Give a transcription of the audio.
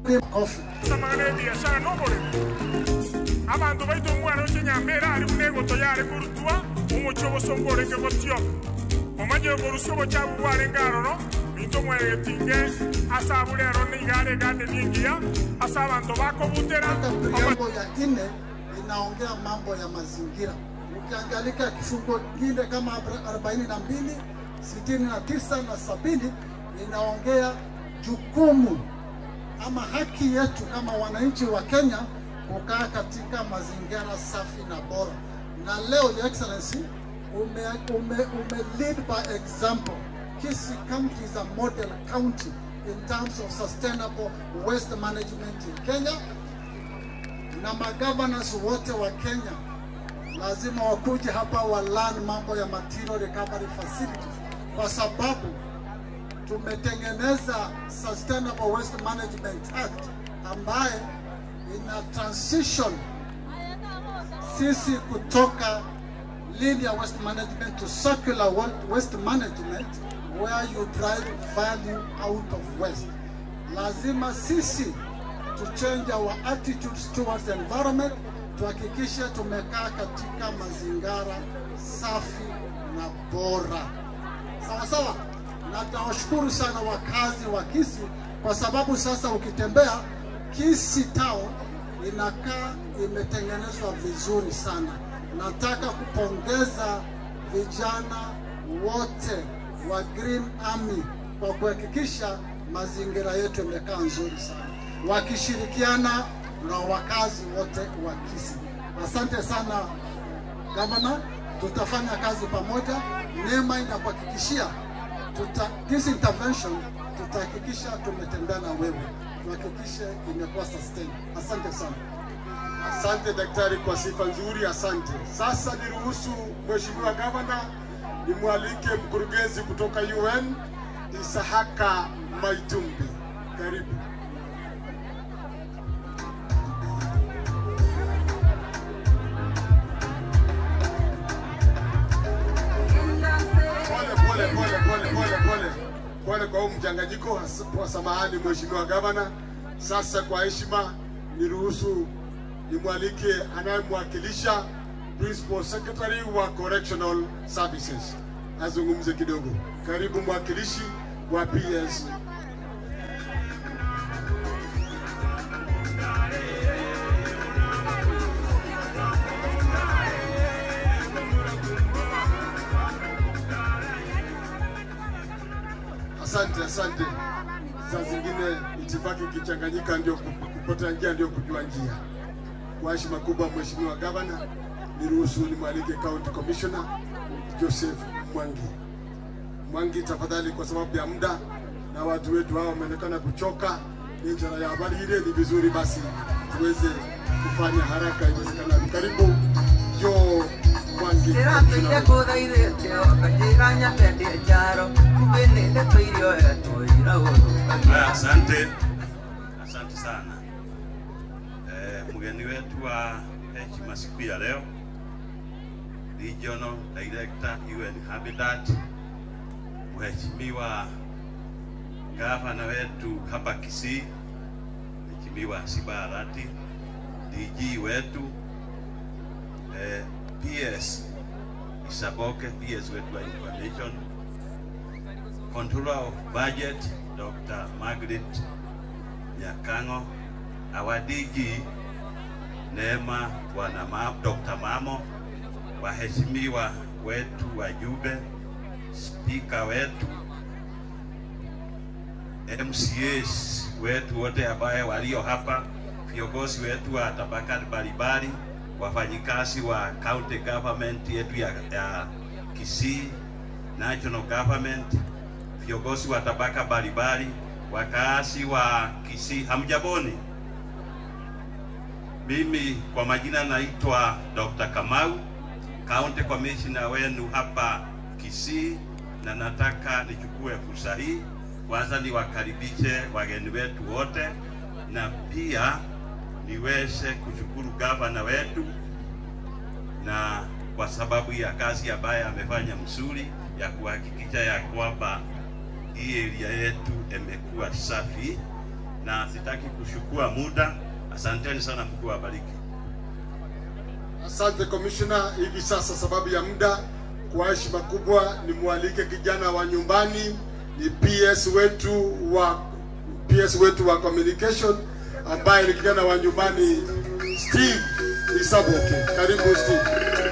Kofi. samagana ebiashara n'oboremi abantu baito omwana ochenyambera ari buna egoto yare korutwa omochi obosongo orenge gotioka omanye oborusi obochabu bwarenge aroro binto omweregetinge ase aburero niigare egande ningiya ase abantu bakobutera Hata preamble ya nne inaongea mambo ya mazingira. Ukiangalika kifungo kingine kama 42, 69 na sabini inaongea jukumu ama haki yetu kama wananchi wa Kenya kukaa katika mazingira safi na bora. Na leo Your Excellency ume, ume, ume lead by example. Kisii County is a model county in terms of sustainable waste management in Kenya na magavanans wote wa Kenya lazima wakuje hapa walan mambo ya material recovery facilities, kwa sababu tumetengeneza Sustainable Waste Management Act ambaye ina transition sisi kutoka linear waste management to circular wa- waste management where you drive value out of waste. Lazima sisi to change our attitudes towards the environment, tuhakikishe tumekaa katika mazingira safi na bora. Sawa sawa, na tunawashukuru sana wakazi wa Kisii kwa sababu sasa ukitembea Kisii town inakaa imetengenezwa vizuri sana. Nataka kupongeza vijana wote wa Green Army kwa kuhakikisha mazingira yetu yamekaa nzuri sana, wakishirikiana na wakazi wote wa Kisii. Asante sana gavana, tutafanya kazi pamoja. Neema inakuhakikishia tuta, this intervention tutahakikisha tumetembea na wewe, tuhakikishe imekuwa sustain. Asante sana. Asante daktari kwa sifa nzuri, asante. Sasa niruhusu mheshimiwa gavana nimwalike mkurugenzi kutoka UN Isahaka Maitumbi, karibu. Pole pole pole pole pole pole pole kwa huu mchanganyiko, has- kwa samahani mheshimiwa gavana. Sasa kwa heshima niruhusu nimwalike anayemwakilisha principal secretary wa correctional services azungumze kidogo. Karibu mwakilishi wa PS. Asante, asante. Saa zingine itifaki ikichanganyika ndio ku- kupotea njia ndio kujua njia. Kwa heshima kubwa, Mheshimiwa Gavana, niruhusu nimwalike County Commissioner Joseph Mwangi. Mwangi, tafadhali, kwa sababu ya muda na watu wetu hao wameonekana kuchoka, ni njara ya habari ile, ni vizuri basi tuweze kufanya haraka iwezekanavyo. Karibu Joe Mwangi. ndĩratũire ngũthaithĩte okanjĩra nyamendie njaro kumbe nĩ ndĩtũire oya tũira Haya, asante, asante sana eh, mgeni wetu wa heshima siku ya leo, Regional Director UN Habitat, Mheshimiwa gavana wetu hapa Kisii, Mheshimiwa Siba Arati, DG wetu eh, PS Isaboke, PS wetu wa information Controller of Budget, Dr. Margaret Nyakango, our DG Neema Bwana Ma, Dr. Mamo, waheshimiwa wetu wajumbe, spika wetu, MCAs wetu wote ambaye walio hapa, viongozi wetu wa tabaka mbalimbali, wafanyikazi wa county government yetu ya, ya Kisii, national government, viongozi wa tabaka mbalimbali, wakazi wa Kisii, hamjaboni. Mimi kwa majina naitwa Dr. Kamau, county commissioner wenu hapa Kisii, na nataka nichukue fursa hii kwanza niwakaribishe wageni wetu wote, na pia niweze kushukuru gavana wetu na kwa sababu ya kazi ambayo amefanya mzuri ya kuhakikisha ya kwamba hii area yetu imekuwa safi na sitaki kuchukua muda. Asanteni sana, Mungu awabariki. Asante commissioner. Hivi sasa sababu ya muda, kwa heshima kubwa nimwalike kijana wa nyumbani, ni PS wetu wa PS wetu wa communication ambaye ni kijana wa nyumbani Steve Isaboke. Karibu Steve.